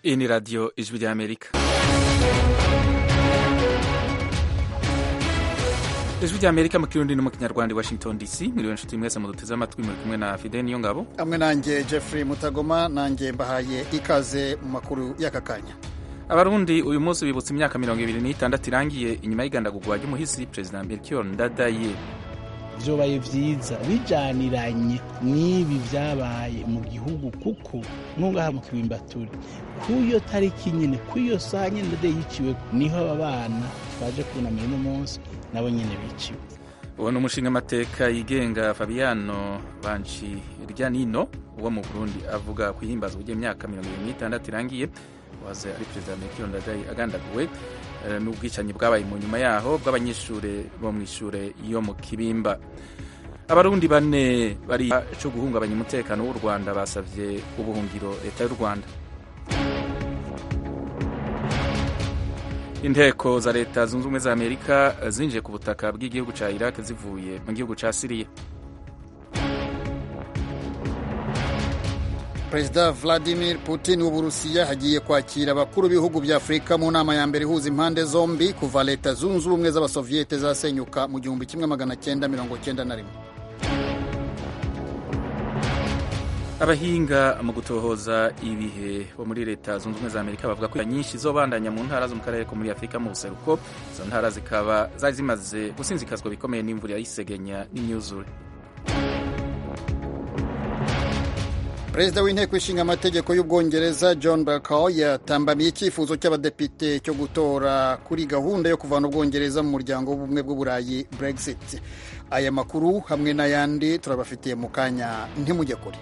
Iyi ni radiyo ijwi ry'amerika ijwi ry'amerika mu kirundi no mu kinyarwanda i washington dc mwiriwe nshuti mwese muduteze amatwi muri kumwe na fide niyo ngabo hamwe nanjye jeffrey mutagoma nanjye mbahaye ikaze mu makuru y'aka kanya abarundi uyu munsi bibutsa imyaka mirongo ibiri n'itandatu irangiye inyuma y'igandagurwa ry'umuhisi perezida melchior ndadaye vyobaye vyiza bijaniranye n'ibi vyabaye mu gihugu kuko nungaha mu kibimbaturi kuyo tariki nyene kuyo saa nyene ndadaye yiciwe niho aba bana twaje kunamira uno munsi nabo nyene biciwe uwo ni umushingamateka yigenga fabiano banci nino wo mu burundi avuga ku ihimbazwa ry'imyaka mirongo ibiri n'itandatu irangiye waze ari perezida melchior ndadaye agandaguwe n'ubwicanyi bwabaye mu nyuma yaho bw'abanyeshuri bo mu ishure yo mu kibimba abarundi bane bari cyo guhungabanya umutekano w'u rwanda basavye ubuhungiro leta y'u rwanda inteko za leta zunze ubumwe za amerika zinjiye ku butaka bw'igihugu ca iraq zivuye mu gihugu ca siriya perezida vladimir putin w'uburusiya hagiye kwakira abakuru b'ibihugu bya afurika mu nama ya mbere ihuza impande zombi kuva leta zunze ubumwe z'abasoviyete zasenyuka mu gihumbi kimwe magana cyenda mirongo cyenda na rimwe abahinga mu gutohoza ibihe bo muri leta zunze ubumwe za amerika bavuga ko nyinshi zobandanya mu ntara zo mu karere ko muri afurika mu buseruko izo ntara zikaba zari zimaze gusinzikazwa bikomeye n'imvura y'isegenya n'imyuzure perezida w'inteko ishinga amategeko y'ubwongereza john bercow yatambamiye icyifuzo cy'abadepite cyo gutora kuri gahunda yo kuvana ubwongereza mu muryango w'ubumwe bw'uburayi brexit aya makuru hamwe n'ayandi turabafitiye mu kanya ntimujye kure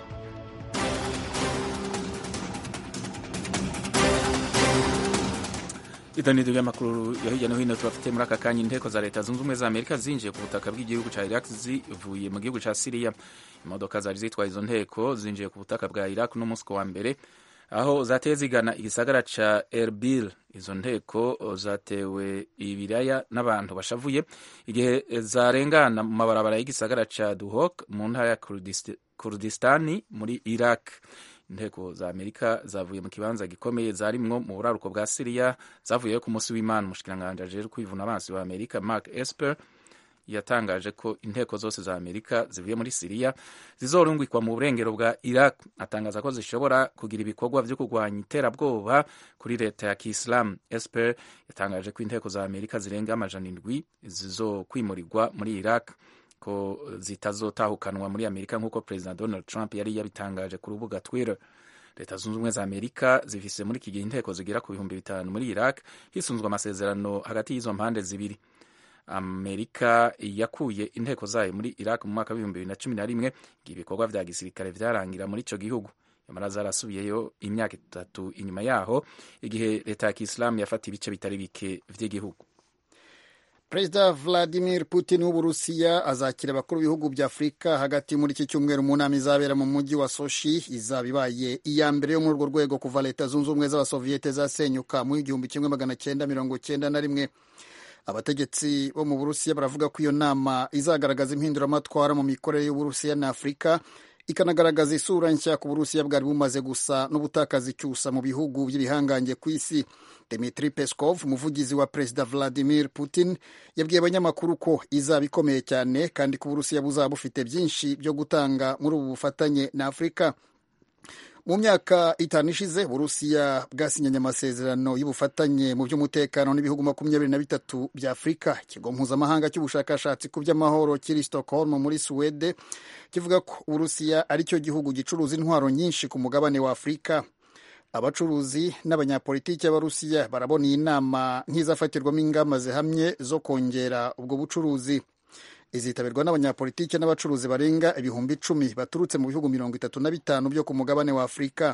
idonido ry'amakuru ya hirya no hino tubafite muri aka kanya inteko za leta zunze ubumwe za amerika zinjiye ku butaka bw'igihugu ca iraq zivuye mu gihugu ca siriya imodoka zari zitwaye izo nteko zinjiye ku butaka bwa iraq n'umunsi wa mbere aho zateye zigana igisagara ca erbil izo nteko zatewe ibiraya n'abantu bashavuye igihe zarengana mu mabarabara y'igisagara ca duhok mu ntara ya kurdistani muri iraq inteko za amerika zavuye mu kibanza gikomeye zarimwo mu buraruko bwa siriya zavuyeyo ku munsi w'imana umushikiranganji ajejwe kwivuna amazi wa amerika mark esper yatangaje ko inteko zose za amerika zivuye muri siriya zizorungikwa mu burengero bwa iraq atangaza ko zishobora kugira ibikorwa vyo kurwanya iterabwoba kuri leta ya kiislamu esper yatangaje ko inteko za amerika zirenga amajana indwi zizokwimurirwa muri iraq ko zitazotahukanwa muri amerika nk'uko perezida donald trump yari yabitangaje ku rubuga twitter leta zunze ubumwe za amerika zifise muri iki gihe inteko zigera ku bihumbi bitanu muri iraq hisunzwe amasezerano hagati y'izo mpande zibiri amerika yakuye inteko zayo muri iraq mu mwaka w'ibihumbi bibiri na cumi na rimwe igihe ibikorwa vya gisirikare vyarangira muri ico gihugu nyamara zarasubiyeyo imyaka itatu inyuma yaho igihe leta ya kiislamu yafata ibice bitari bike vy'igihugu perezida vladimir putin w'uburusiya azakira abakuru b'ibihugu bya afurika hagati muri iki cyumweru mu nama izabera mu mujyi wa soshi izaba ibaye iya mbere yo muri urwo rwego kuva leta zunze ubumwe z'abasoviyete zasenyuka mu igihumbi kimwe magana cyenda mirongo cyenda na rimwe abategetsi bo mu burusiya baravuga ko iyo nama izagaragaza impinduramatwara mu mikorere y'uburusiya na afurika ikanagaragaza isura nshya ku burusiya bwari bumaze gusa n'ubutakaza icyusa mu bihugu by'ibihangange ku isi Dmitry Peskov umuvugizi wa perezida Vladimir Putin yabwiye abanyamakuru ko izaba ikomeye cyane kandi ko uburusiya buzaba bufite byinshi byo gutanga muri ubu bufatanye na afurika mu myaka itanu ishize uburusiya bwasinyanye amasezerano y'ubufatanye mu by'umutekano n'ibihugu makumyabiri na bitatu bya afurika ikigo mpuzamahanga cy'ubushakashatsi ku by'amahoro kiri stockholm muri suwede kivuga ko uburusiya ari cyo gihugu gicuruza intwaro nyinshi ku mugabane wa afurika abacuruzi n'abanyapolitiki b'abarusiya barabona iyi nama nk'izafatirwamo ingamba zihamye zo kongera ubwo bucuruzi izitabirwa n'abanyapolitiki n'abacuruzi barenga ibihumbi icumi baturutse mu bihugu mirongo itatu na bitanu byo ku mugabane wa afurika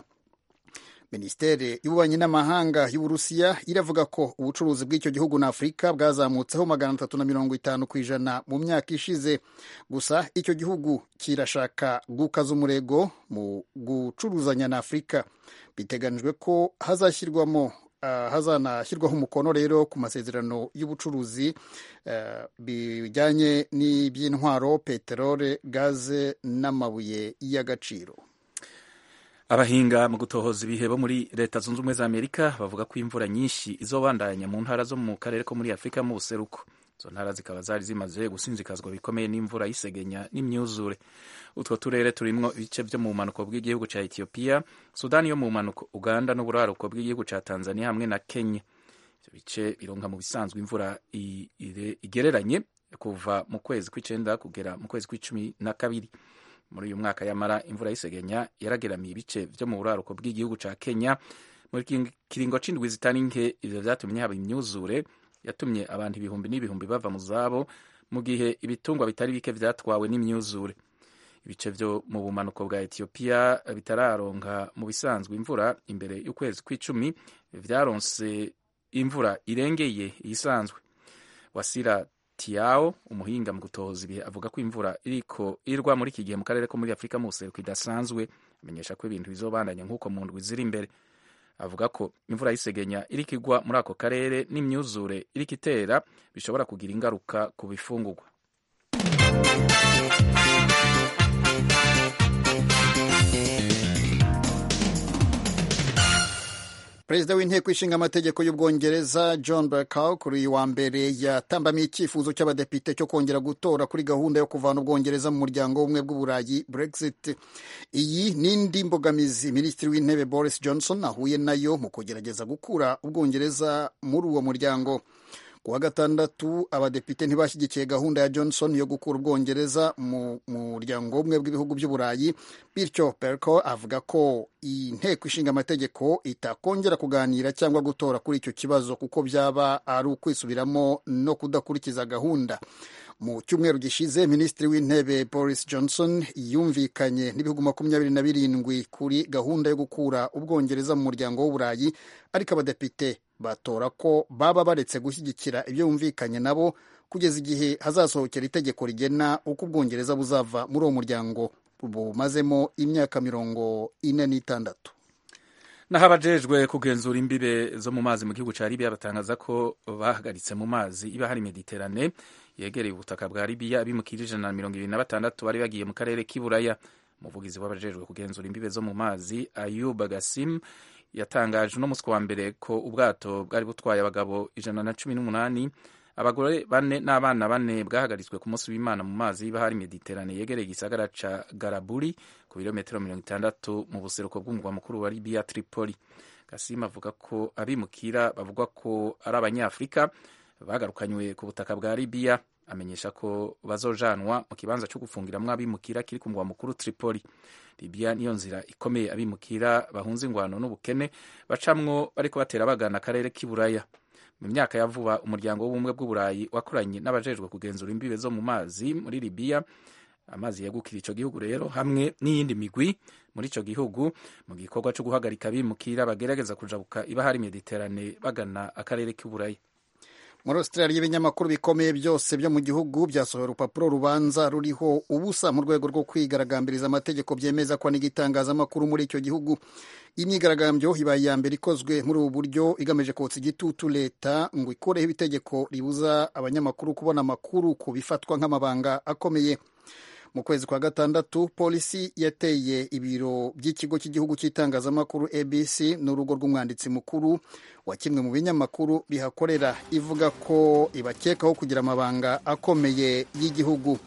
minisiteri y'ububanyi n'amahanga y'uburusiya iravuga ko ubucuruzi bw'icyo gihugu na afurika bwazamutseho magana atatu na mirongo itanu ku ijana mu myaka ishize gusa icyo gihugu kirashaka gukaza umurego mu gucuruzanya na afurika biteganijwe ko hazashyirwamo uh, hazanashyirwaho umukono rero ku masezerano y'ubucuruzi uh, bijyanye n'iby'intwaro peterole gaze n'amabuye y'agaciro abahinga mu gutohoza ibihe bo muri leta zunze ubumwe za amerika bavuga ko imvura nyinshi izobandanya mu ntara zo mu karere ko muri afurika mu buseruko izo ntara zikaba zari zimaze gusinzikazwa bikomeye n'imvura y'isegenya n'imyuzure utwo turere turimwo ibice vyo mu bumanuko bw'igihugu ca etiyopiya sudani yo mu bumanuko uganda n'uburaruko bw'igihugu ca tanzania hamwe na kenya ivyo bice bironka mu bisanzwe imvura igereranye kuva mu kwezi kw'icenda kugera mu kwezi kw'icumi na kabiri muri uyu mwaka yamara imvura y'isegenya yarageramiye ibice vyo mu buraruko bw'igihugu ca kenya muri kiringo c'indwi zitari nke ivyo vyatumye haba imyuzure yatumye abantu ibihumbi n'ibihumbi bava mu zabo mu gihe ibitungwa bitari bike vyatwawe n'imyuzure ibice vyo mu bumanuko bwa etiyopiya bitararonka mu bisanzwe imvura imbere y'ukwezi kw'icumi vyaronse imvura irengeye iyisanzwe wasira tiao umuhinga mu gutohoza ibihe avuga ko imvura iriko irwa muri iki gihe mu karere ko muri afurika mu buseruko idasanzwe amenyesha ko ibintu bizobandanya nk'uko mu ndwi ziri imbere avuga ko imvura y'isegenya iriko igwa muri ako karere n'imyuzure iriko itera bishobora kugira ingaruka ku bifungurwa perezida w'inteko ishinga amategeko y'ubwongereza john bercow kuri uyu wa mbere yatambamiye icyifuzo cy'abadepite cyo kongera gutora kuri gahunda yo kuvana ubwongereza mu muryango w'ubumwe bw'uburayi brexit iyi ni indi mbogamizi minisitiri w'intebe boris johnson ahuye nayo mu kugerageza gukura ubwongereza muri uwo muryango ku wa gatandatu abadepite ntibashyigikiye gahunda ya johnson yo gukura ubwongereza mu muryango w'ubumwe bw'ibihugu by'uburayi bityo berco avuga ko inteko ishinga amategeko itakongera kuganira cyangwa gutora kuri icyo kibazo kuko byaba ari ukwisubiramo no kudakurikiza gahunda mu cyumweru gishize minisitiri w'intebe boris johnson yumvikanye n'ibihugu makumyabiri na birindwi kuri gahunda yo gukura ubwongereza mu muryango w'uburayi ariko abadepite batora ko baba baretse gushyigikira ibyo bumvikanye nabo kugeza igihe hazasohokera itegeko rigena uko ubwongereza buzava muri uwo muryango bumazemo imyaka mirongo ine n'itandatu naho abajejwe kugenzura imbibe zo mu mazi mu gihugu cya libiya batangaza ko bahagaritse mu mazi iba hari mediterane yegereye ubutaka bwa libiya abimukira ijana na mirongo ibiri na batandatu bari bagiye mu karere k'iburaya umuvugizi w'abajejwe kugenzura imbibe zo mu mazi ayuba gasim yatangaje uno munsi wa mbere ko ubwato bwari butwaye abagabo ijana na cumi n'umunani abagore bane n'abana bane bwahagaritswe ku munsi w'imana mu mazi y'ibahari mediterane yegereye igisagara ca garaburi ku birometero mirongo itandatu mu buseruko bw'umugwa mukuru wa libiya tripoli gasima avuga ko abimukira bavugwa ko ari abanyafurika bagarukanywe ku butaka bwa libiya amenyesha ko bazojanwa mu kibanza cyo gufungiramwo abimukira kiri ku mugwa mukuru tripoli libiya niyo nzira ikomeye abimukira bahunze ingwano n'ubukene bacamwo bariko batera bagana akarere k'iburaya mu myaka ya vuba umuryango w'ubumwe bw'uburayi wakoranye n'abajejwe kugenzura imbibe zo mu mazi muri libiya amazi yagukira ico gihugu rero hamwe n'iyindi migwi muri ico gihugu mu gikorwa co guhagarika abimukira bagerageza kujabuka ibahari mediterane bagana akarere k'iburaya muri australia ibinyamakuru bikomeye byose byo mu gihugu byasohoye urupapuro rubanza ruriho ubusa mu rwego rwo kwigaragambiriza amategeko byemeza ko n'igitangazamakuru muri icyo gihugu imyigaragambyo ibaye iya mbere ikozwe muri ubu buryo igamije kotsa igitutu leta ngo ikureho ibitegeko ribuza abanyamakuru kubona amakuru ku bifatwa nk'amabanga akomeye mu kwezi kwa gatandatu polisi yateye ibiro by'ikigo cy'igihugu cy'itangazamakuru abc n'urugo rw'umwanditsi mukuru wa kimwe mu binyamakuru bihakorera ivuga ko ibakekaho kugira amabanga akomeye y'igihugu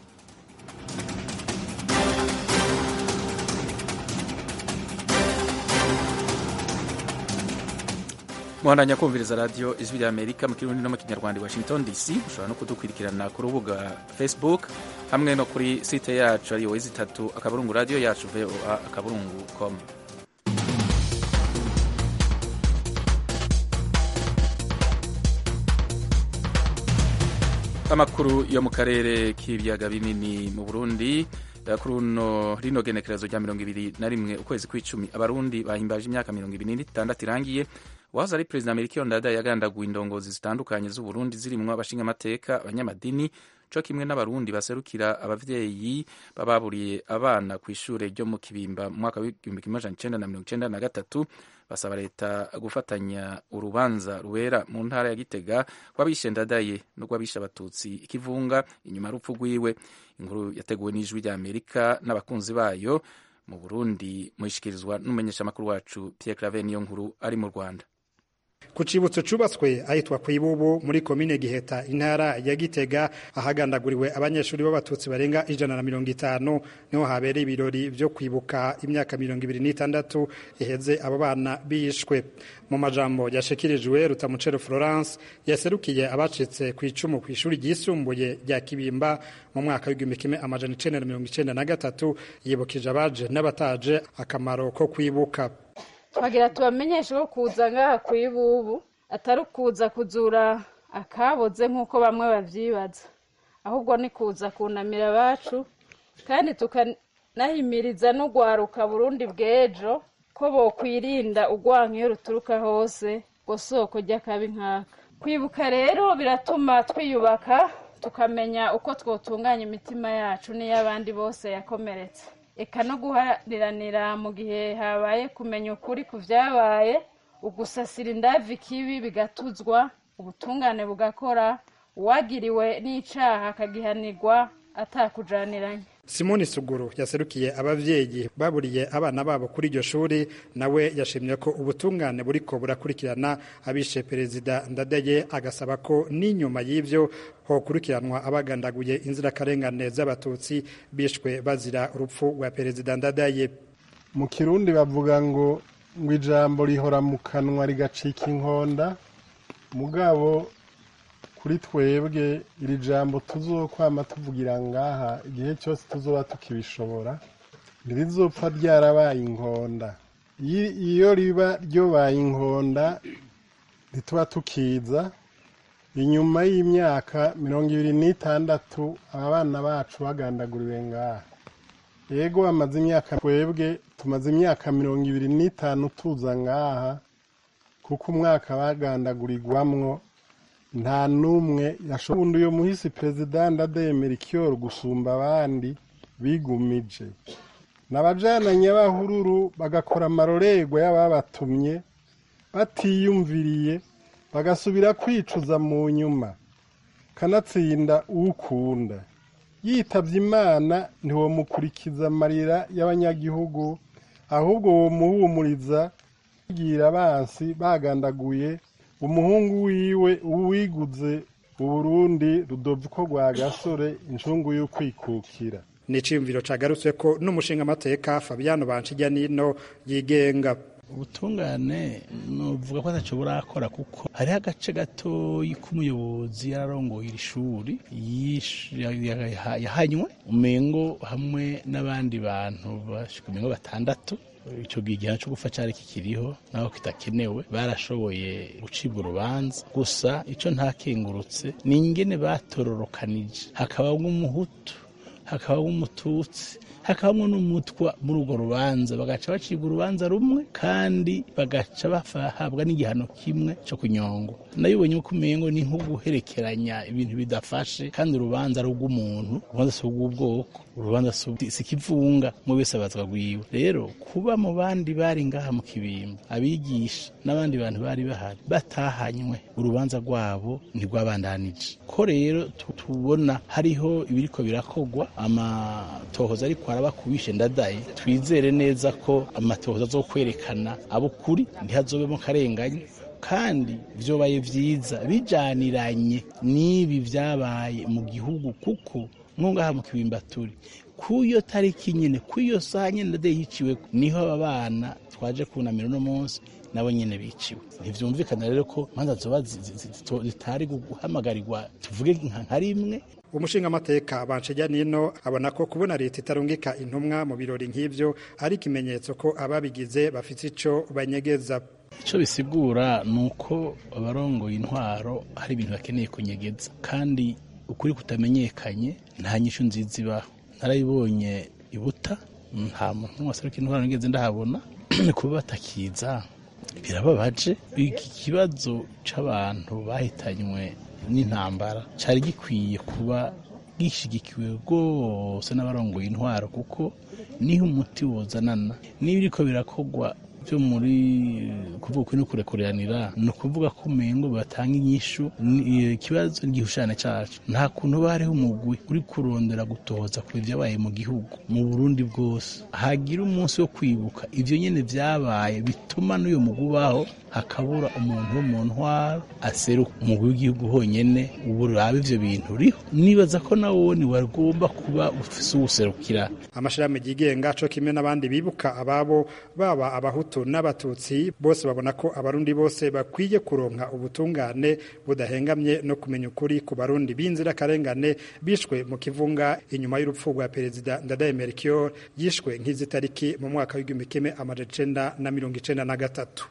muhandanya kumviriza radiyo ijwi rya amerika mu kirundi no mu kinyarwanda i washington dc ushobora no kudukurikirana ku rubuga facebook hamwe no kuri site yacu ariyo wezi itatu akaburungu radiyo yacu voa akaburungu com amakuru yo mu karere k'ibiyaga binini mu burundi kuri uno rino genekerezo rya mirongo ibiri na rimwe ukwezi kw'icumi abarundi bahimbaje imyaka mirongo ibiri n'itandatu irangiye wahoze ari perezida amerika ndada yagandaguye indongozi zitandukanye z'uburundi zirimwo abashingamateka abanyamadini co kimwe n'abarundi baserukira abavyeyi bababuriye abana ku ishure ryo mu kibimba mu mwaka w'igihumbi kimwe amajana icenda na mirongo icenda na gatatu basaba leta gufatanya urubanza rubera mu ntara ya gitega rw'abishe ndadaye n'urw'abishe abatutsi ikivunga inyuma y'urupfu rwiwe inkuru yateguwe n'ijwi rya amerika n'abakunzi bayo mu burundi muyishikirizwa n'umumenyeshamakuru wacu pierre claver niyo nkuru ari mu rwanda ku cibutso cubatswe ahitwa kwibubu muri komine giheta intara ya gitega ahagandaguriwe abanyeshuri b'abatutsi barenga ijana na mirongo itanu niho habereye ibirori vyo kwibuka imyaka mirongo ibiri n'itandatu iheze abo bana bishwe mu majambo yashikirijwe rutamucero florence yaserukiye abacitse ku icumu ku ishuri ryisumbuye rya kibimba mu mwaka w'igihumbi kimwe amajana icenda na mirongo icenda na gatatu yibukije abaje n'abataje akamaro ko kwibuka twagira tubamenyeshe ko kuza ngaha ku ibubu atari ukuza kuzura akaboze nk'uko bamwe babyibaza ahubwo ni kuza kunamira abacu kandi tukanahimiriza n'urwaruka burundi bw'ejo ko bokwirinda urwanka iyo ruturuka hose ngo soko ry'akabi nkaka kwibuka rero biratuma twiyubaka tukamenya uko twotunganya imitima yacu n'iy'abandi bose yakomeretse eka no guhariranira mu gihe habaye kumenya ukuri ku byabaye ugusasira indavi kibi bigatuzwa ubutungane bugakora uwagiriwe n'icaha akagihanirwa atakujaniranye simoni suguru yaserukiye abavyeyi baburiye abana babo kuri iryo shuri nawe yashimye ko ubutungane buriko burakurikirana abishe perezida ndadaye agasaba ko n'inyuma y'ivyo hokurikiranwa abagandaguye inzirakarengane z'abatutsi bishwe bazira urupfu rwa perezida ndadaye mu kirundi bavuga ngo ngo ijambo rihora mu kanwa rigacika inkonda mugabo kuri twebwe iri jambo tuzokwama tuvugira ngaha igihe cyose tuzoba tukibishobora ntirizopfa ryarabaye inkonda iyo riba ryobaye inkonda ntituba tukiza inyuma y'imyaka mirongo ibiri n'itandatu aba bana bacu bagandaguriwe ngaha yego bamaze imyaka twebwe tumaze imyaka mirongo ibiri n'itanu tuza ngaha kuko umwaka bagandagurirwamwo nta n'umwe yashoboye uyu muhisi perezida ndademera ikiyoru gusumba abandi bigumije n'abajana nyabahururu bagakora amarorerwa y'ababatumye batiyumviriye bagasubira kwicuza mu nyuma kanatsinda ukunda yitabye imana ntiwamukurikiza amarira y'abanyagihugu ahubwo womuhumuriza kugira abansi bagandaguye umuhungu wiwe uwiguze uburundi rudoviko rwa gasore incungu y'ukwikukira ni iciyumviro cagarutswe ko n'umushinga amateka fabiano banshijya nino yigenga ubutungane nuvuga ko atacyo burakora kuko hariho agace gatoyi k'umuyobozi yararongoye iri shuri yahanywe umengo hamwe n'abandi bantu bashika umengo batandatu icyo gihe igihano cyo gupfa cyari kikiriho naho kitakenewe barashoboye gucibwa urubanza gusa icyo ntakengurutse ni ingene batororokanije hakabamo umuhutu hakabamo umututsi hakabamo n'umutwa muri urwo rubanza bagaca bacibwa urubanza rumwe kandi bagaca bahabwa n'igihano kimwe cyo kunyongwa nabibonye uko umengo ni nko guherekeranya ibintu bidafashe kandi urubanza ari urw'umuntu urubanza si urw'ubwoko urubanza si ikivunga mu wese abazwa rwiwe rero kuba mu bandi bari ngaha mu kibimba abigisha n'abandi bantu bari bahari batahanywe urubanza rwabo ntirwabandanije ko rero tubona hariho ibiriko birakogwa amatohoza ariko araba kubishe ndadaye twizere neza ko amatohoza zo kwerekana abo kuri ntihazobemo karenganye kandi vyobaye vyiza bijaniranye n'ibi vyabaye mu gihugu kuko nkungaha mu kibimba turi kuyo tariki nyene kuyo saha nyene ndade yiciwe niho aba bana twaje kunamira uno munsi nabo nyene biciwe ntivyumvikana rero ko manza zoba zitari guhamagarirwa tuvuge nka rimwe umushinga amateka banshijya nino abona ko kubona leta itarungika intumwa mu birori nk'ivyo ari ikimenyetso ko ababigize bafite ico banyegeza icyo bisigura ni uko abarongoye intwaro hari ibintu bakeneye kunyegeza kandi ukuri kutamenyekanye nta nyishu nziza ibaho narayibonye ibuta nta muntu waseruka intwaro nigeze ndahabona kuba batakiza birababaje iki kibazo c'abantu bahitanywe n'intambara cyari gikwiye kuba gishigikiwe rwose n'abarongoye intwaro kuko niho umuti wozanana niba iriko birakogwa byo muri kuvuga ukuri no kurekuranira ni ukuvuga ko umengo batanga inyishu ikibazo n'igihushane cacu nta kuntu bariho umugwi uri kurondera gutoza ku vyabaye mu gihugu mu burundi bwose hagira umunsi wo kwibuka ivyo nyene vyabaye bituma n'uyo mugwi ubaho hakabura umuntu wo mu ntwara aseruka umugwi w'igihugu honyene ubu uraba ivyo bintu uriho nibaza ko nawoni wagomba kuba ufise uwuserukira amashirahamwe yigenga co kimwe n'abandi bibuka ababo baba abahutu n'abatutsi bose babona ko abarundi bose bakwiye kuronka ubutungane budahengamye no kumenya ukuri ku barundi b'inzirakarengane bishwe mu kivunga inyuma y'urupfu rwa perezida ndadaye melchior yishwe nk'izi tariki mu mwaka w'igihumbi kimwe amajana icenda na mirongo icenda na gatatu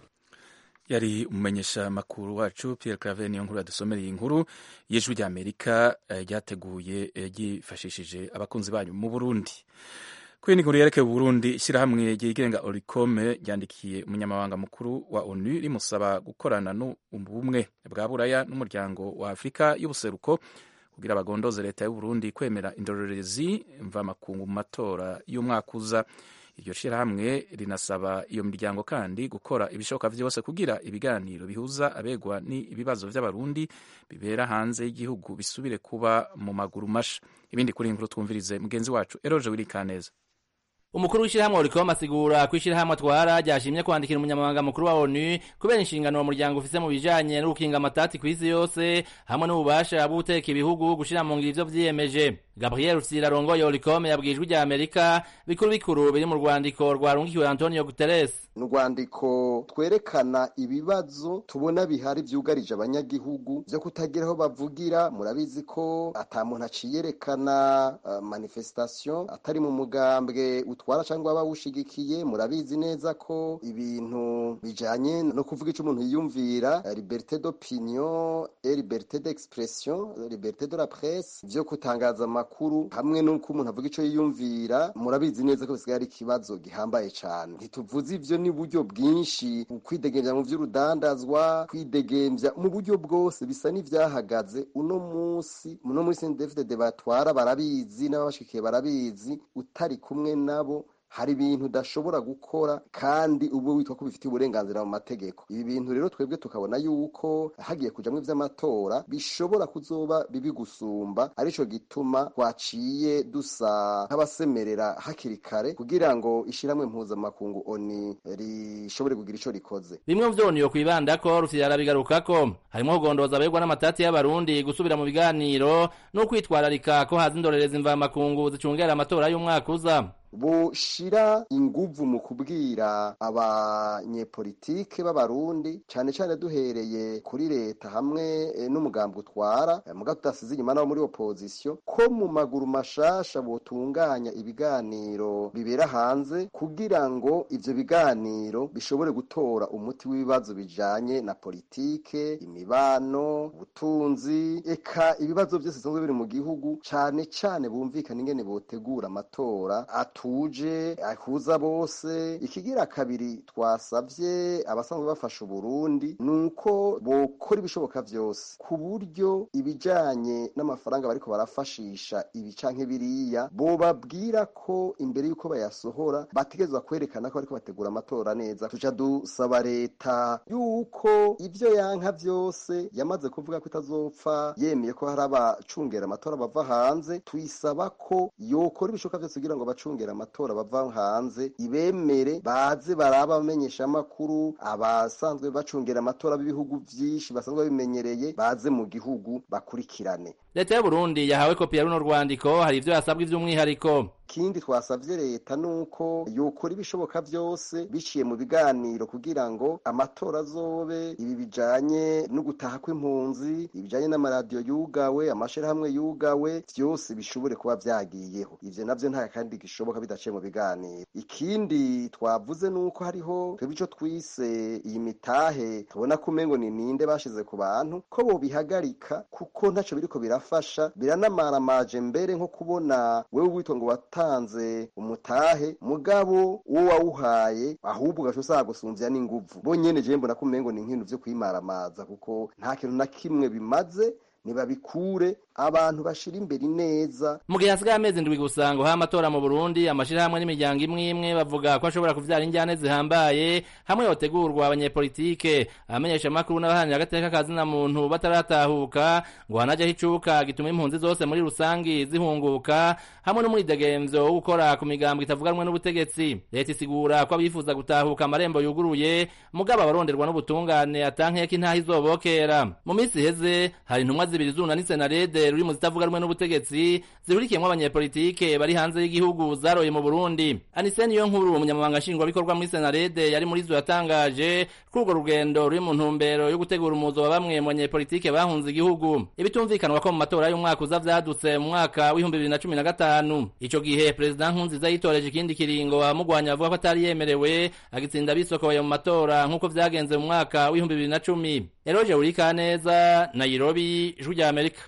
yari umumenyesha makuru wacu Pierre Claver niyo nkuru yadusomereye inkuru y'ijwi ry'Amerika ryateguye ryifashishije abakunzi banyu mu Burundi kuri ni nkuru yerekeye Burundi ishyirahamwe ryigenga Oricome ryandikiye umunyamabanga mukuru wa ONU rimusaba gukorana n'ubumwe bwa Buraya n'umuryango wa Afurika y'ubuseruko kugira bagondoze leta y'u Burundi kwemera indorerezi mvamakungu mu matora y'umwaka uza iryo shirahamwe rinasaba iyo miryango kandi gukora ibishoboka vyose kugira ibiganiro bihuza abegwa n'ibibazo vy'abarundi bibera hanze y'igihugu bisubire kuba mu maguru masha ibindi kuri inkuru twumvirize mugenzi wacu Eroje Wirikaneza umukuru w'ishyirahamwe urikoma asigura ko ishyirahamwe atwara ryashimye kwandikira umunyamabanga mukuru wa onu kubera inshingano uwo muryango ufise mu bijanye no gukinga amatati ku isi yose hamwe n'ububasha bwo guteka ibihugu gushira mu ngiro ivyo vyiyemeje gabriel rusira arongoye orikome yabwiye ijwi rya amerika bikuru bikuru biri mu rwandiko rwarungikiwe antonio guterres ni urwandiko twerekana ibibazo tubona bihari vyugarije abanyagihugu vyo kutagira aho bavugira murabizi ko ata muntu aciyerekana uh, manifestation atari mu mugambwe utwara cyangwa abawushigikiye murabizi neza ko ibintu bijanye no kuvuga ico umuntu yiyumvira liberté d'opinion et liberté d'expression liberté de la presse vyo kutangaza amakuru hamwe n'uko umuntu avuga ico yiyumvira murabizi neza ko bisigaye ari ikibazo gihambaye cane ntituvuze ivyo ni buryo bwinshi kwidegemvya mu vy'urudandazwa kwidegemvya mu buryo bwose bisa n'ivyahagaze uno musi uno musi David batwara barabizi n'abashikiye barabizi utari kumwe nabo hari ibintu udashobora gukora kandi ubu witwa ko bifitiye uburenganzira mu mategeko ibi bintu rero twebwe tukabona yuko hagiye kujamwo ivy'amatora bishobora kuzoba bibi gusumba arico gituma twaciye dusa nk'abasemerera hakiri kare kugira ngo ishiramwe mpuzamakungu oni rishobore kugira ico rikoze bimwe mu vyoniyo kwibandako rufyara bigarukako harimwo kugondoza abegwa n'amatati y'abarundi gusubira mu biganiro no kwitwararika ko haza indorerezi mvamakungu zicungera amatora y'umwaka uza bushira inguvu mu kubwira abanyepolitike b'abarundi cane cane duhereye kuri leta hamwe n'umugambi utwara muga tudasize inyuma nabo muri opposition ko mu maguru mashasha botunganya ibiganiro bibera hanze kugira ngo ivyo biganiro bishobore gutora umuti w'ibibazo bijanye na politike imibano ubutunzi eka ibibazo vyose bisanzwe biri mu gihugu cane cane bumvikana ingene botegura amatora atuje ahuza bose ikigira kabiri twasavye abasanzwe bafasha uburundi nuko bokora ibishoboka vyose ku buryo ibijanye n'amafaranga bariko barafashisha ibi canke biriya bobabwira ko imbere yuko bayasohora bategerezwa kwerekana ko bariko bategura amatora neza tuca dusaba leta yuko ivyo yanka vyose yamaze kuvuga ko itazopfa yemeye ko hari abacungera amatora bava hanze tuyisaba ko yokora ibishoboka vyose kugira ngo abacungera amatora bava hanze ibemere baze baraba abamenyesha amakuru abasanzwe bacungera amatora b'ibihugu vyinshi basanzwe babimenyereye baze mu gihugu bakurikirane leta y'uburundi yahawe kopi ya runo rwandiko hari ivyo yasabwa ivy'umwihariko ikindi twasavye leta nuko yokora ibishoboka vyose biciye mu biganiro kugira ngo amatora azobe ibi bijanye no gutaha kw'impunzi ibijanye n'amaradiyo yugawe amashirahamwe yugawe vyose bishobore kuba vyagiyeho ivyo navyo nta kandi gishoboka bidaciye mu biganiro ikindi twavuze nuko hariho twebwe ico twise iyi mitahe tubona ko umengo ni ninde bashize ku bantu ko bobihagarika kuko ntaco biriko birafasha biranamaramaje mbere nko kubona wewe witwa ngo watanze umutahe mugabo uwo wawuhaye ahubwo ugaca usanga gusumvya n'inguvu bo nyene je mbona ko umengo ni nk'ibintu vyo kwimaramaza kuko nta kintu na kimwe bimaze nibabikure abantu bashira imbere neza mu gihe hasigaye amezi ndwi gusa ngo ha amatora mu burundi amashirahamwe n'imiryango imwe imwe bavuga ko ashobora kuvyara injyane zihambaye hamwe yotegurwa abanyepolitike abamenyesha amakuru n'abaharanira agateka kazina muntu bataratahuka ngo hanajeho icuka gituma impunzi zose muri rusangi zihunguka hamwe n'umwidegemvyo wo gukora ku migambo itavuganwe n'ubutegetsi leta isigura ko abifuza gutahuka amarembo yuguruye mugabo abaronderwa n'ubutungane atankeka intaha izobokera mu minsi iheze hari intumwa zibiri zunanitse na rede ruri mu zitavuga rumwe n'ubutegetsi zihurikiyemwo abanyepolitike bari hanze y'igihugu zaroye mu burundi anise niyo nkuru umunyamabanga nshingwabikorwa muri senarede yari muri zo yatangaje ko urwo rugendo ruri mu ntumbero yo gutegura umuzo wa bamwe mu banyepolitike bahunze igihugu ibitumvikanwa ko mu matora y'umwaka uza vyadutse mu mwaka w'ibihumbi bibiri na cumi na gatanu ico gihe perezida nkunziza yitoreje ikindi kiringo amugwanya avuga ko atari yemerewe agitsinda bisokoye mu matora nk'uko vyagenze mu mwaka w'ibihumbi bibiri na cumi eroje urikaneza nairobi ijwi rya amerika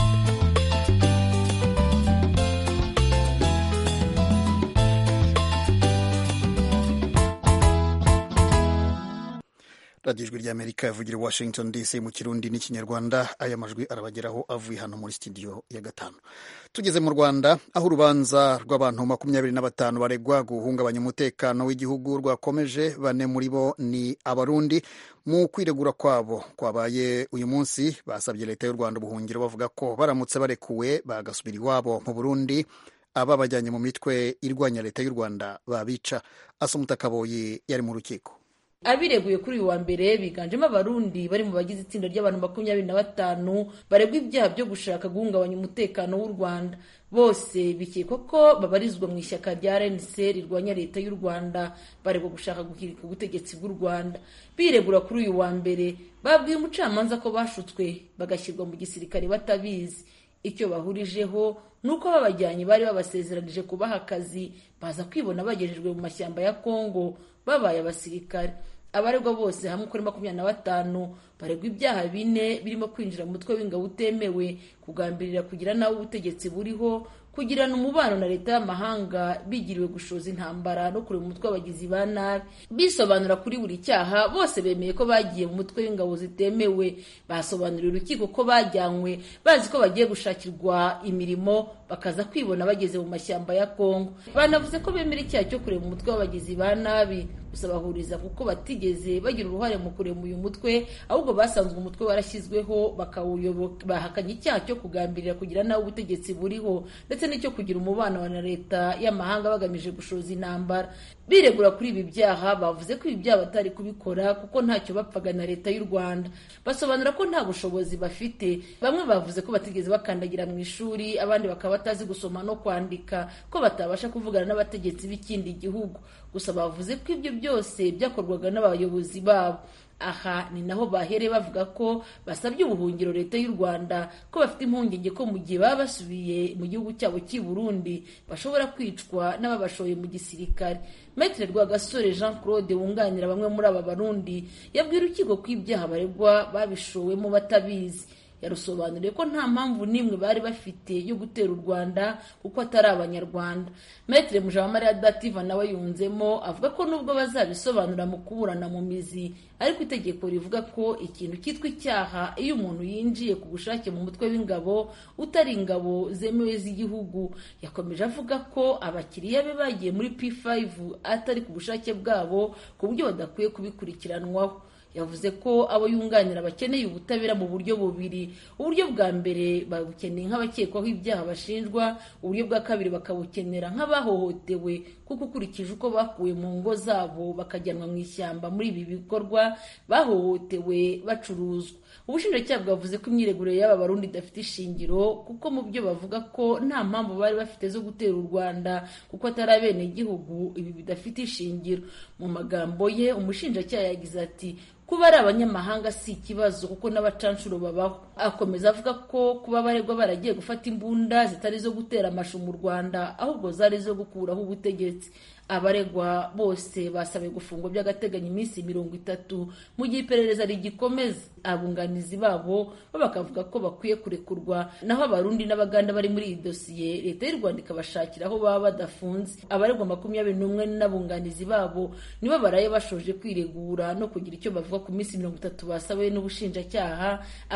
radiyo ijwi ry'amerika yavugira washington dc mu kirundi n'ikinyarwanda aya majwi arabageraho avuye hano muri studio ya gatanu tugeze mu rwanda aho urubanza rw'abantu makumyabiri na batanu baregwa guhungabanya umutekano w'igihugu rwakomeje bane muri bo ni abarundi mu kwiregura kwabo kwabaye uyu munsi basabye leta y'u rwanda ubuhungiro bavuga ko baramutse barekuwe bagasubira iwabo mu burundi ababajyanye mu mitwe irwanya leta y'u rwanda babica asumuta kaboyi yari mu rukiko abireguye kuri uyu wa mbere biganjemo abarundi bari mu bagize itsinda ry'abantu makumyabiri na batanu baregwa ibyaha byo gushaka guhungabanya umutekano w'u rwanda bose bikekwa ko babarizwa mu ishyaka rya rnc rirwanya leta y'u rwanda baregwa gushaka guhirika ubutegetsi bw'u rwanda biregura kuri uyu wa mbere babwiye umucamanza ko bashutswe bagashyirwa mu gisirikare batabizi icyo bahurijeho ni uko babajyanye bari babasezeranije kubaha akazi baza kwibona bagejejwe mu mashyamba ya kongo babaye abasirikare abaregwa bose hamwe kuri makumyabiri na batanu baregwa ibyaha bine birimo kwinjira mu mutwe w'ingabo utemewe kugambirira kugira nawe ubutegetsi buriho kugirana umubano na leta y'amahanga bigiriwe gushoza intambara no kureba umutwe w'abagizi ba nabi bisobanura kuri buri cyaha bose bemeye ko bagiye mu mutwe w'ingabo zitemewe basobanuriye urukiko ko bajyanywe bazi ko bagiye gushakirwa imirimo bakaza kwibona bageze mu mashyamba ya kongo banavuze ko bemera icyaha cyo kureba umutwe w'abagizi ba nabi gusa bahuriza kuko batigeze bagira uruhare mu kurema uyu mutwe ahubwo basanzwe umutwe warashyizweho bakawuyoboka bahakanye icyaha cyo kugambirira kugira nawe ubutegetsi buriho ndetse n'icyo kugira umubano na leta y'amahanga bagamije gushoza intambara biregura kuri ibi byaha bavuze ko ibi byaha batari kubikora kuko ntacyo bapfaga na leta y'u rwanda basobanura ko nta bushobozi bafite bamwe bavuze ko batigeze bakandagira mu ishuri abandi bakaba batazi gusoma no kwandika ko batabasha kuvugana n'abategetsi b'ikindi gihugu gusa bavuze ko ibyo byose byakorwaga n'abayobozi babo aha ni naho bahereye bavuga ko basabye ubuhungiro leta y'u rwanda ko bafite impungenge ko mu gihe baba basubiye mu gihugu cyabo cy'i burundi bashobora kwicwa n'ababashoye mu gisirikare Maitre Rwagasore Jean Claude wunganira bamwe muri aba barundi yabwira urukiko ko ibyaha baregwa babishowemo batabizi yarusobanuriye ko nta mpamvu n'imwe bari bafite yo gutera u rwanda kuko atari abanyarwanda Maitre Mujawamariya Dativa nawe yunzemo avuga ko nubwo bazabisobanura mu kuburana mu mizi ariko itegeko rivuga ko ikintu cyitwa icyaha iyo umuntu yinjiye ku bushake mu mutwe w'ingabo utari ingabo zemewe z'igihugu yakomeje avuga ko abakiriya be bagiye muri P5 atari ku bushake bwabo ku buryo badakwiye kubikurikiranwaho yavuze ko abo yunganira bakeneye ubutabera mu buryo bubiri uburyo bwa mbere babukeneye nk'abakekwaho ibyaha bashinjwa uburyo bwa kabiri bakabukenera nk'abahohotewe kuko ukurikije uko bakuwe mu ngo zabo bakajyanwa mu ishyamba muri ibi bikorwa bahohotewe bacuruzwa ubushinjacyaha bwavuze ko imyiregurire y'aba barundi idafite ishingiro kuko mu byo bavuga ko nta mpamvu bari bafite zo gutera u rwanda kuko atari abenegihugu ibi bidafite ishingiro mu magambo ye umushinjacyaha yagize ati kuba ari abanyamahanga si ikibazo kuko n'abacanshuro babaho akomeza avuga ko kuba abaregwa baragiye gufata imbunda zitari zo gutera amashu mu rwanda ahubwo zari zo gukuraho ubutegetsi abaregwa bose basabiwe gufungwa by'agateganyo iminsi mirongo itatu mu gihe iperereza rigikomeza abunganizi babo bo bakavuga ko bakwiye kurekurwa naho abarundi n'abaganda bari muri iyi dosiye leta y'u rwanda ikabashakira aho baba badafunze abaregwa makumyabiri n'umwe n'abunganizi babo nibo baraye bashoje kwiregura no kugira icyo bavuga ku minsi mirongo itatu basabiwe n'ubushinjacyaha abandi bane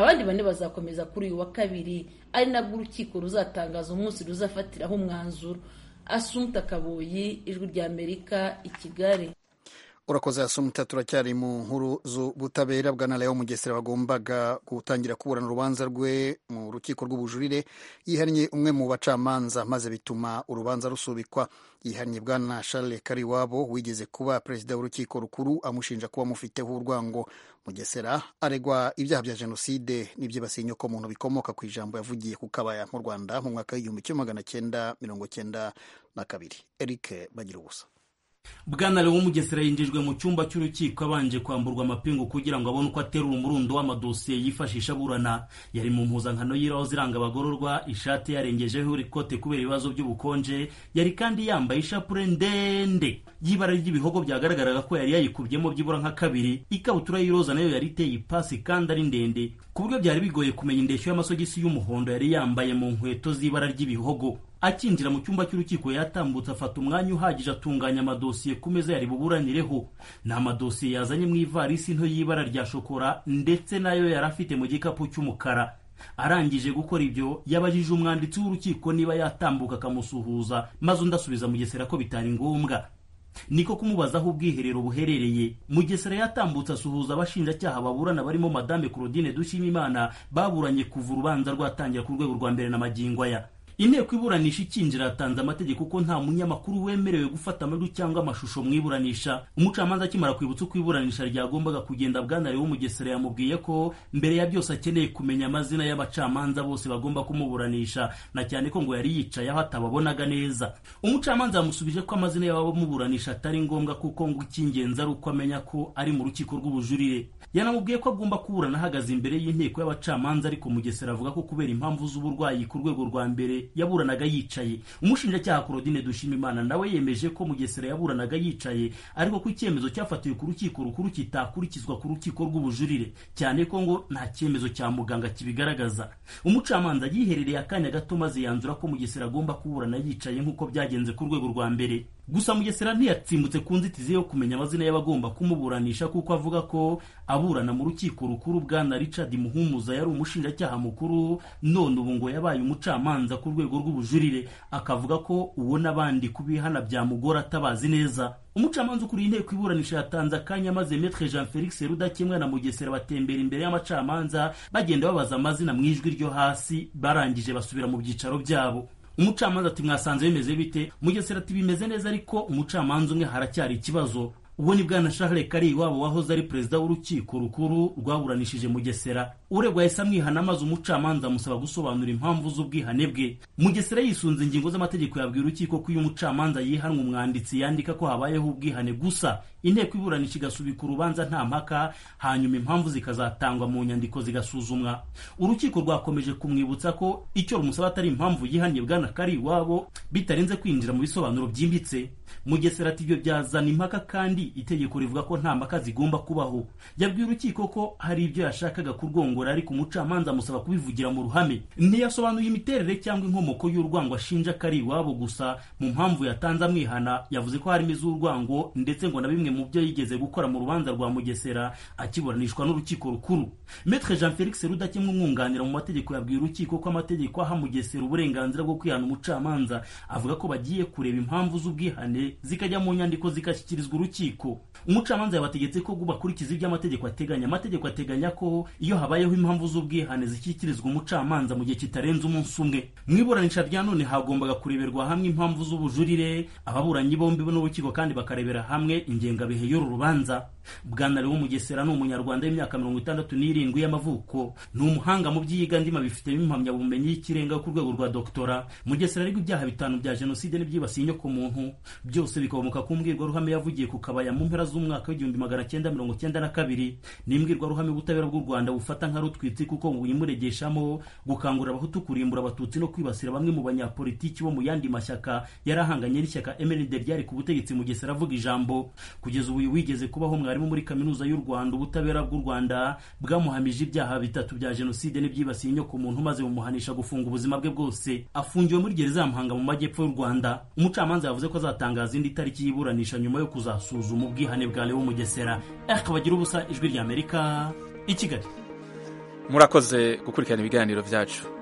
bazakomeza kuri uyu wa kabiri ari nabwo urukiko ruzatangaza umunsi ruzafatiraho umwanzuro asumta kaboyi ijwi rya amerika i kigali urakoze asumta turacyari mu nkuru z'ubutabera bwa leo mugesera bagombaga gutangira kuburana urubanza rwe mu rukiko rw'ubujurire yihannye umwe mu bacamanza maze bituma urubanza rusubikwa yihannye bwana charles kariwabo wigeze kuba perezida w'urukiko rukuru amushinja kuba amufiteho urwango mugesera aregwa ibyaha bya jenoside n'ibyibasiye inyokomuntu bikomoka ku ijambo yavugiye ku kabaya mu rwanda mu mwaka w'igihumbi kimwe magana cyenda mirongo cyenda na kabiri eric bagira ubusa bwana lewo mugesera yinjijwe mu cyumba cy'urukiko abanje kwamburwa amapingu kugira ngo abone uko aterura umurundo w'amadosiye yifashisha aburana yari mu mpuzankano y'iraho ziranga abagororwa ishati yarengejeho ikote kubera ibibazo by'ubukonje yari kandi yambaye ishapure ndende y'ibara ry'ibihogo byagaragaraga ko yari yayikubyemo byibura nka kabiri ikabutura y'iroza nayo yari iteye ipasi kandi ari ndende ku buryo byari bigoye kumenya indeshyo y'amasogisi y'umuhondo yari yambaye mu nkweto z'ibara ry'ibihogo akinjira mu cyumba cy'urukiko yatambutse afata umwanya uhagije atunganya amadosiye ku meza yari buburanireho ni amadosiye yazanye mu ivarisi nto y'ibara rya shokora ndetse nayo yari afite mu gikapu cy'umukara arangije gukora ibyo yabajije umwanditsi w'urukiko niba yatambuka akamusuhuza maze undi asubiza mugesera ko bitari ngombwa niko kumubaza aho ubwiherero buherereye mugesera yatambutse asuhuza abashinjacyaha baburana barimo madame claudine dushimimana baburanye kuva urubanza rwatangira ku rwego rwa mbere na magingo aya inteko iburanisha ikinjira yatanze amategeko ko nta munyamakuru wemerewe gufata amajwi cyangwa amashusho mu iburanisha umucamanza akimara kwibutsa uko iburanisha ryagombaga kugenda bwana lewo mugesera yamubwiye ko mbere ya byose akeneye kumenya amazina y'abacamanza bose bagomba kumuburanisha na cyane ko ngo yari yicaye aho atababonaga neza umucamanza yamusubije ko amazina y'abamuburanisha atari ngombwa kuko ngo icy'ingenzi ari uko amenya ko ari mu rukiko rw'ubujurire yanamubwiye ko agomba kuburana ahagaze imbere y'inteko y'abacamanza ariko mugesera avuga ko kubera impamvu z'uburwayi ku rwego rwa mbere yaburanaga yicaye umushinjacyaha Claudine Dushimimana nawe yemeje ko Mugesera yaburanaga yicaye ariko ko icyemezo cyafatiwe ku rukiko rukuru kitakurikizwa ku rukiko rw'ubujurire cyane ko ngo nta cyemezo cya muganga kibigaragaza umucamanza yiherereye akanya gato maze yanzura ko Mugesera agomba kuburana yicaye nk'uko byagenze ku rwego rwa mbere gusa mugesera ntiyatsimbutse ku nzitizi yo kumenya amazina y'abagomba kumuburanisha kuko avuga ko aburana mu rukiko rukuru bwana richard muhumuza yari umushinjacyaha mukuru none ubu ngo yabaye umucamanza ku rwego rw'ubujurire akavuga ko uwo n'abandi kubihana byamugora atabazi neza umucamanza ukuriye inteko iburanisha yatanze akanya maze metre jean felix rudakemwa na mugesera batembera imbere y'amacamanza bagenda babaza amazina mu ijwi ryo hasi barangije basubira mu byicaro byabo umucamanza ati mwasanze bimeze bite mugesera ati bimeze neza ariko umucamanza umwe haracyari ikibazo ubwo ni bwana Charles Kari wabo wahoze ari perezida w'urukiko rukuru rwaburanishije Mugesera uregwa yahise amwihana maze umucamanza amusaba gusobanura impamvu z'ubwihane bwe Mugesera yisunze ingingo z'amategeko yabwiye urukiko ko iyo umucamanza yihanwa umwanditsi yandika ko habayeho ubwihane gusa inteko iburanisha igasubika urubanza nta mpaka hanyuma impamvu zikazatangwa mu nyandiko zigasuzumwa urukiko rwakomeje kumwibutsa ko icyo rumusaba atari impamvu yihannye bwana Kari iwabo bitarenze kwinjira mu bisobanuro byimbitse Mugesera ati ibyo byazana impaka kandi itegeko rivuga ko nta mpaka zigomba kubaho yabwiye urukiko ko hari ibyo yashakaga kurwongora ariko umucamanza amusaba kubivugira mu ruhame ntiyasobanuye imiterere cyangwa inkomoko y'urwango ashinja kari iwabo gusa mu mpamvu yatanze amwihana yavuze ko harimo iz'urwango ndetse ngo na bimwe mu byo yigeze gukora mu rubanza rwa mugesera akiburanishwa n'urukiko rukuru metre jean felix rudakemwa umwunganira mu mategeko yabwiye urukiko ko amategeko aha mugesera uburenganzira bwo kwihana umucamanza avuga ko bagiye kureba impamvu z'ubwihane zikajya mu nyandiko zigashyikirizwa urukiko umucamanza yabategetse ko bakurikiza ibyo amategeko ateganya amategeko ateganya ko iyo habayeho impamvu z'ubwihane zishyikirizwa umucamanza mu gihe kitarenze umunsi umwe mu iburanisha rya none hagombaga kureberwa hamwe impamvu z'ubujurire ababuranyi bombi n'urukiko kandi bakarebera hamwe ingengabihe y'uru rubanza bwana lewo mugesera ni umunyarwanda w'imyaka mirongo itandatu n'irindwi y'amavuko ni umuhanga mu by'iyigandima bifitemo impamyabumenyi y'ikirenga ku rwego rwa doktora mugesera ariko ibyaha bitanu bya jenoside n'ibyibasiye inyokomuntu byose bikomoka ku mbwirwaruhame yavugiye ku kabaya mu mpera z'umwaka w'igihumbi magana cyenda mirongo cyenda na kabiri ni imbwirwaruhame ubutabera bw'u rwanda bufata nka rutwitsi kuko ngo buyimuregeshamo gukangurira abahutu kurimbura abatutsi no kwibasira bamwe mu banyapolitiki bo mu yandi mashyaka yari ahanganye n'ishyaka mrd ryari ku butegetsi mugesera avuga ijambo kugeza ubu wigeze kubaho mwarimu muri kaminuza y'u rwanda ubutabera bw'u rwanda bwamuhamije ibyaha bitatu bya jenoside n'ibyibasiye inyokomuntu maze bumuhanisha gufunga ubuzima bwe bwose afungiwe muri gereza ya muhanga mu majyepfo y'u rwanda umucamanza yavuze ko azatangaza indi tariki y'iburanisha nyuma yo kuzasuzuma ubwihane bwa lewo mugesera akabagira ubusa ijwi ry'amerika i kigali murakoze gukurikirana ibiganiro byacu